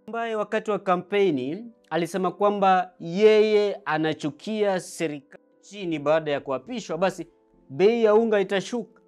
ambaye wakati wa kampeni alisema kwamba yeye anachukia serikali chini baada ya kuapishwa, basi bei ya unga itashuka.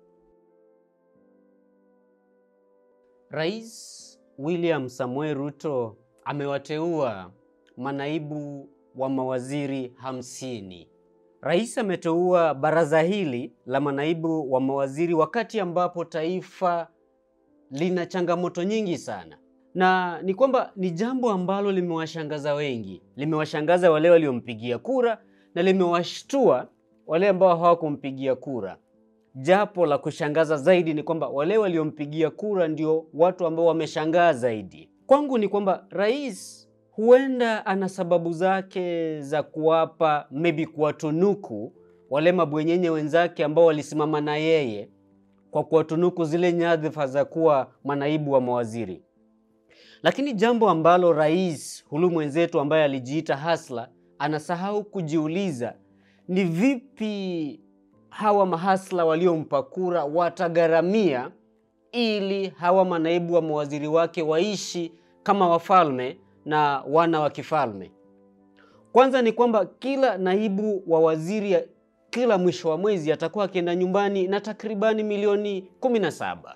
Rais William Samoei Ruto amewateua manaibu wa mawaziri hamsini. Rais ameteua baraza hili la manaibu wa mawaziri wakati ambapo taifa lina changamoto nyingi sana, na ni kwamba ni jambo ambalo limewashangaza wengi, limewashangaza wale waliompigia kura na limewashtua wale ambao hawakumpigia kura. Japo la kushangaza zaidi ni kwamba wale waliompigia kura ndio watu ambao wameshangaa zaidi. Kwangu ni kwamba rais huenda ana sababu zake za kuwapa maybe kuwatunuku wale mabwenyenye wenzake ambao walisimama na yeye kwa kuwatunuku zile nyadhifa za kuwa manaibu wa mawaziri. Lakini jambo ambalo rais hulu mwenzetu ambaye alijiita hasla anasahau kujiuliza ni vipi hawa mahasla waliompa kura watagharamia ili hawa manaibu wa mawaziri wake waishi kama wafalme na wana wa kifalme. Kwanza ni kwamba kila naibu wa waziri kila mwisho wa mwezi atakuwa akienda nyumbani na takribani milioni kumi na saba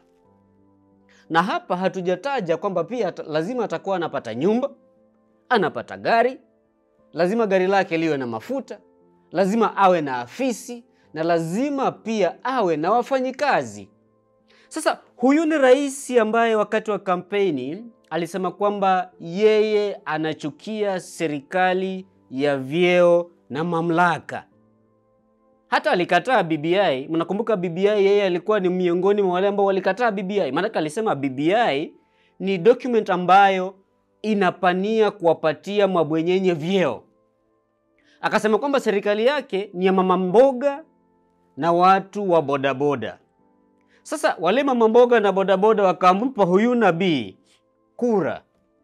na hapa hatujataja kwamba pia lazima atakuwa anapata nyumba, anapata gari, lazima gari lake liwe na mafuta, lazima awe na afisi na lazima pia awe na wafanyikazi. Sasa huyu ni rais ambaye wakati wa kampeni alisema kwamba yeye anachukia serikali ya vyeo na mamlaka. Hata alikataa BBI. Mnakumbuka BBI, yeye alikuwa ni miongoni mwa wale ambao walikataa BBI. Maanake alisema BBI ni document ambayo inapania kuwapatia mabwenyenye vyeo. Akasema kwamba serikali yake ni ya mama mboga na watu wa bodaboda. Sasa wale mama mboga na bodaboda wakampa huyu nabii kura,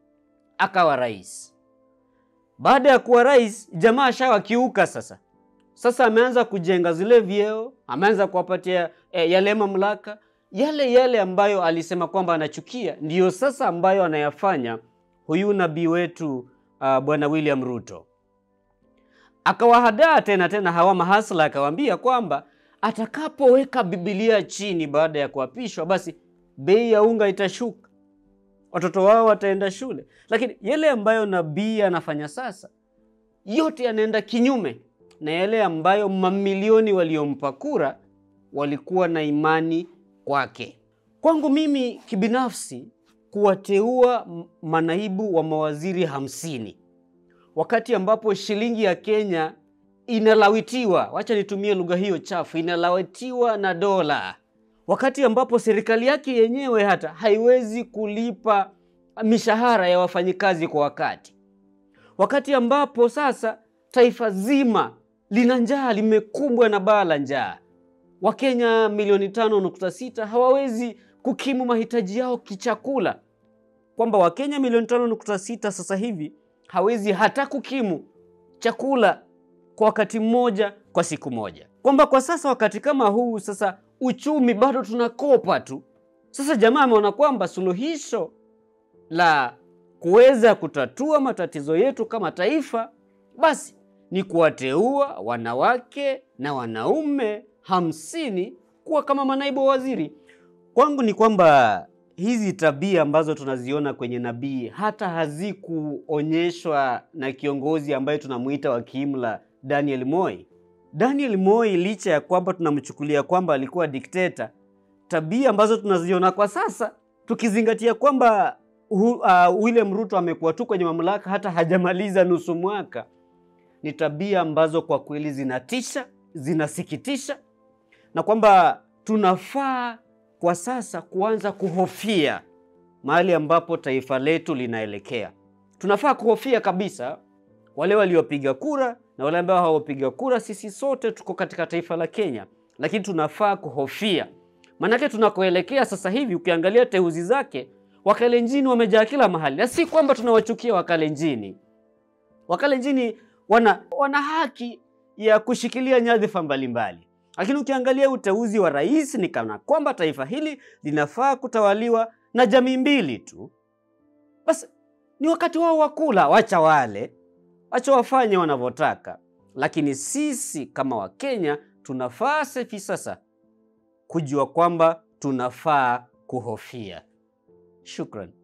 akawa rais. Baada ya kuwa rais, jamaa ashawakiuka sasa. Sasa ameanza kujenga zile vyeo, ameanza kuwapatia e, yale mamlaka yale yale ambayo alisema kwamba anachukia, ndiyo sasa ambayo anayafanya huyu nabii wetu uh, bwana William Ruto. Akawahadaa tena tena hawa mahasla, akawaambia kwamba atakapoweka Biblia chini baada ya kuapishwa, basi bei ya unga itashuka, watoto wao wataenda shule. Lakini yale ambayo nabii anafanya sasa, yote yanaenda kinyume na yale ambayo mamilioni waliompa kura walikuwa na imani kwake. Kwangu mimi kibinafsi, kuwateua manaibu wa mawaziri hamsini wakati ambapo shilingi ya Kenya inalawitiwa, wacha nitumie lugha hiyo chafu, inalawitiwa na dola, wakati ambapo serikali yake yenyewe hata haiwezi kulipa mishahara ya wafanyikazi kwa wakati, wakati ambapo sasa taifa zima lina njaa, limekumbwa na baa la njaa. Wakenya milioni tano nukta sita hawawezi kukimu mahitaji yao kichakula, kwamba Wakenya milioni tano nukta sita sasa hivi hawezi hata kukimu chakula kwa wakati mmoja kwa siku moja, kwamba kwa sasa wakati kama huu sasa uchumi bado tunakopa tu. Sasa jamaa ameona kwamba suluhisho la kuweza kutatua matatizo yetu kama taifa basi ni kuwateua wanawake na wanaume hamsini kuwa kama manaibu wa waziri. Kwangu ni kwamba hizi tabia ambazo tunaziona kwenye nabii hata hazikuonyeshwa na kiongozi ambaye tunamuita wa kiimla Daniel Moi. Daniel Moi, licha ya kwamba tunamchukulia kwamba alikuwa dikteta, tabia ambazo tunaziona kwa sasa, tukizingatia kwamba uh, William Ruto amekuwa tu kwenye mamlaka hata hajamaliza nusu mwaka, ni tabia ambazo kwa kweli zinatisha, zinasikitisha, na kwamba tunafaa kwa sasa kuanza kuhofia mahali ambapo taifa letu linaelekea. Tunafaa kuhofia kabisa wale waliopiga kura na wale ambao hawapiga kura. Sisi sote tuko katika taifa la Kenya, lakini tunafaa kuhofia, maanake tunakoelekea sasa hivi, ukiangalia teuzi zake, Wakalenjini wamejaa kila mahali, na si kwamba tunawachukia Wakalenjini. Wakalenjini wana, wana haki ya kushikilia nyadhifa mbalimbali, lakini ukiangalia uteuzi wa rais ni kana kwamba taifa hili linafaa kutawaliwa na jamii mbili tu. Basi ni wakati wao wa kula, wacha wale, wacha wafanye wanavyotaka. Lakini sisi kama Wakenya tunafaa hivi sasa kujua kwamba tunafaa kuhofia. Shukran.